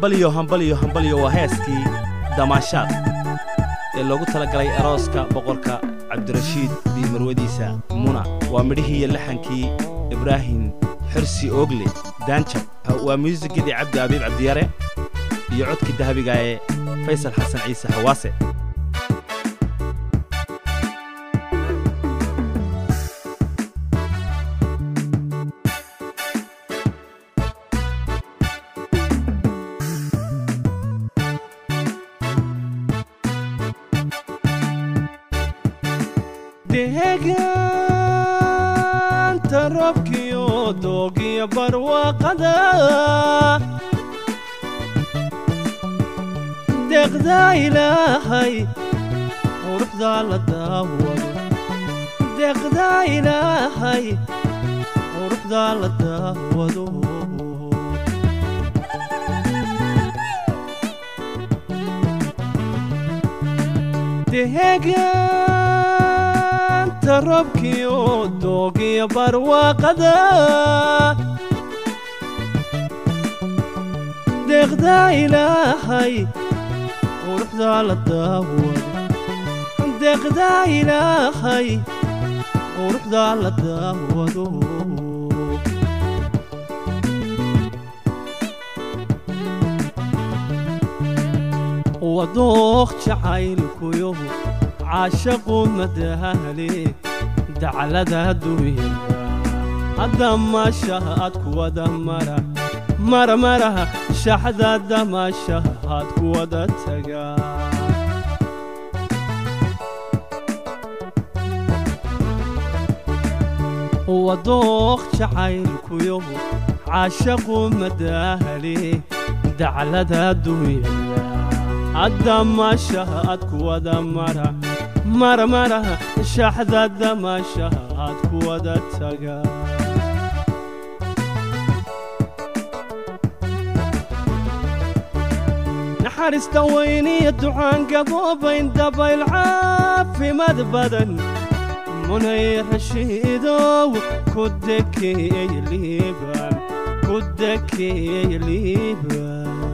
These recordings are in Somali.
hambalyo hambalyo hambalyo waa heeskii damaashaad ee loogu talagalay arooska boqorka cabdirashiid iyo marwadiisa muna waa midhihii iyo laxankii ibraahim xirsi oogle daanjab waa muusikadii cabdi abiib cabdiyare iyo codkii dahabiga ee faysal xasan ciise xawaase deegaanta roobkiyo doogiyo barwaaqada deeqdaa ilaahay quruxdaa la daawado deeqdaa ilaahay quruxdaa la daawado deegaanta roobkiyo doogiyo barwaaqada deeqdaa ilaahay quruxdaa la daawado deeqdaa ilaahay quruxdaa la daawado wadooq jacaylkuyo caashaqu madaale daclada adduunyada hadda maashahaad kuwada mara marmaraha shaxda damaashahaad kuwada taga wadooq jacaylkuyo caashaqu madaale daclada adduunyada hadda maashahaad kuwada mara marmaraha shaxda damaashahaad kuwada taga naxariista weyniyo ducaan gaboobayn dabayl caafimaad badan munay rashiidow ku dekeey liibaan ku dekeey liibaan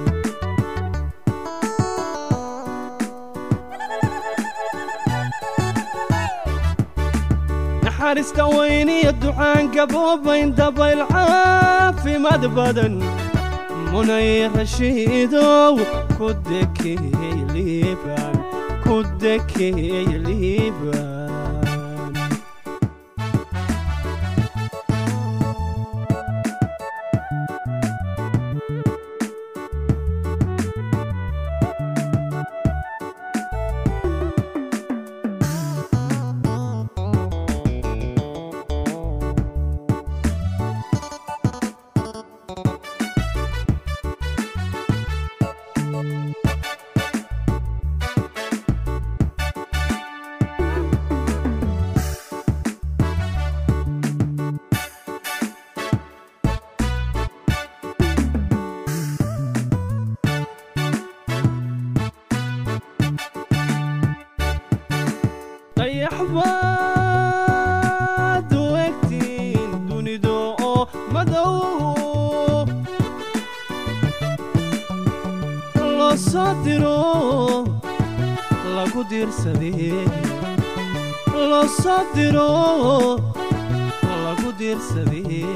naxariista weyniyo ducaan gaboobayn dabayl caafimaad badan munay rashiidow ku dekeey liibaan ku dekeey liibaan dayaxbaad u egtiin dunidu oo madow loo soo diro lagu diirsadee loo soo diro lagu diirsadee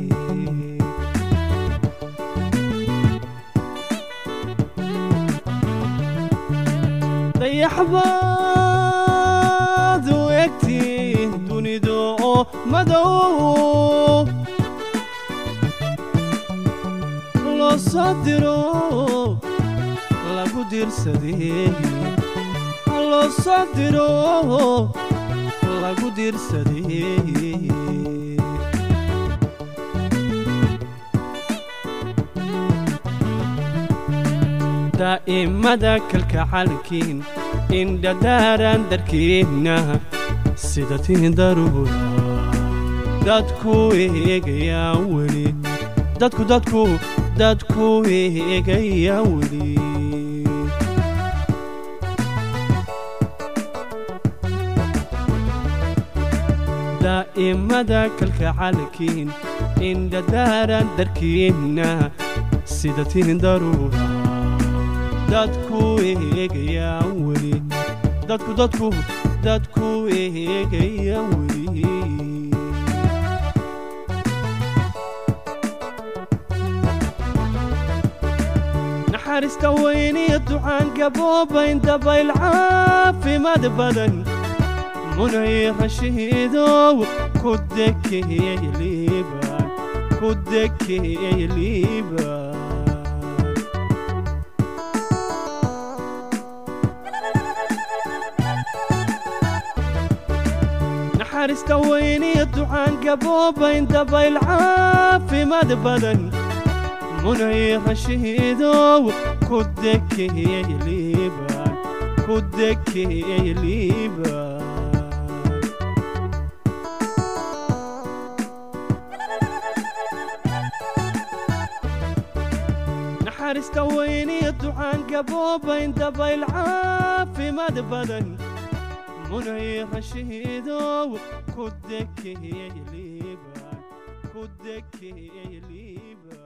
dayaxbaad u egtiin dunidu oo madow loo soo diro lagu diirsadee loo soo diro lagu diirsadee daa'imada kalkacalkiin indhadaaran darkiinna sida tiin daruura dadku eegayaa weli dadku dadku dadku eegayaa weli daa'imada kalkacalkiin indhadaaran darkiinna sida tihin daruura dadku eegayaan weli dadku dadku dadku eegayaan weli naxariista weyniyo ducaan gaboobayn dabayl caafimaad badan munay rashiidow ku dekeeyey liibaan ku dekeeyey liibaan naxariista weyniyo ducaan gaboobayn dabayl caafimaad badan munay rashiidow ku dekeeyey liibaan ku dekeeyey liibaan naxariista weyniyo ducaan gaboobayn dabayl caafimaad badan munay rashiidow ku dekeeyey liibaan ku dekeeyey liibaan